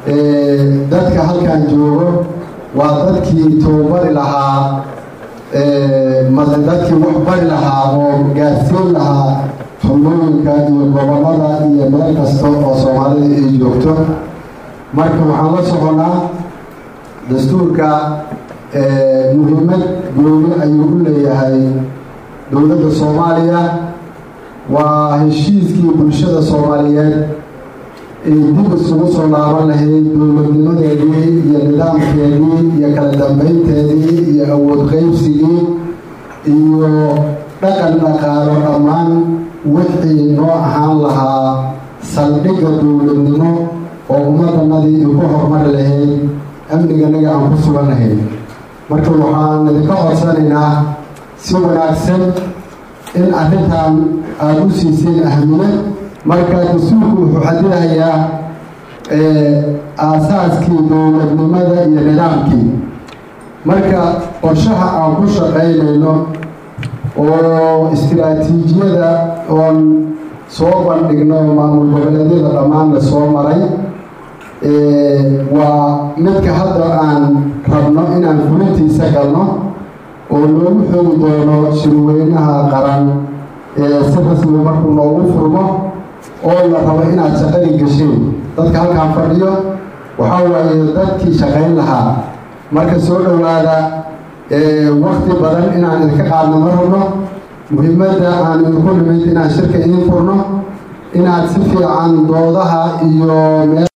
dadka halkan joogo waa dadkii tababari lahaa dadkii wax bari lahaa oo gaarsiin lahaa xubnooyinka iyo gobolada iyo meel kasta oo soomaalida ay joogto marka waxaan la soconaa dastuurka muhiimad gooni ayuu u leeyahay dowladda soomaaliya waa heshiiskii bulshada soomaaliyeed ay dib isugu soo laaban lahayd dowladnimadeedii iyo nidaamkeedii iyo kala dambeynteedii iyo awood qaybsigii iyo dhaqan dhaqaalo dhammaan wixii noo ahaan lahaa saldhigga dowladnimo oo ummaddanadii ay ku horumari lahayd amniganaga aan ku sugan lahayd marka waxaan idinka codsanaynaa si wanaagsan in arrintan aada u siiseen ahmiyad marka dastuurku wuxuu xadidayaa aasaaskii dowladnimada iyo nidaamkii marka qorshaha aan ku shaqaynayno oo istiraatiijiyada oon soo bandhigno maamul goboleedyada dhammaan la soo maray waa midka hadda aan rabno inaan fulintiisa galno oo loogu xoogi doono shirweynaha qaran si rasmi markuu noogu furmo oo la rabo inaad shaqadii gasheen dadka halkaan fadhiyo waxaa waaye dadkii shaqayn lahaa marka soo dhowaada wakti badan inaan idinka qaadno ma rabno muhiimadda aan idinku nimid inaan shirka idiin furno inaad si fiican doodaha iyo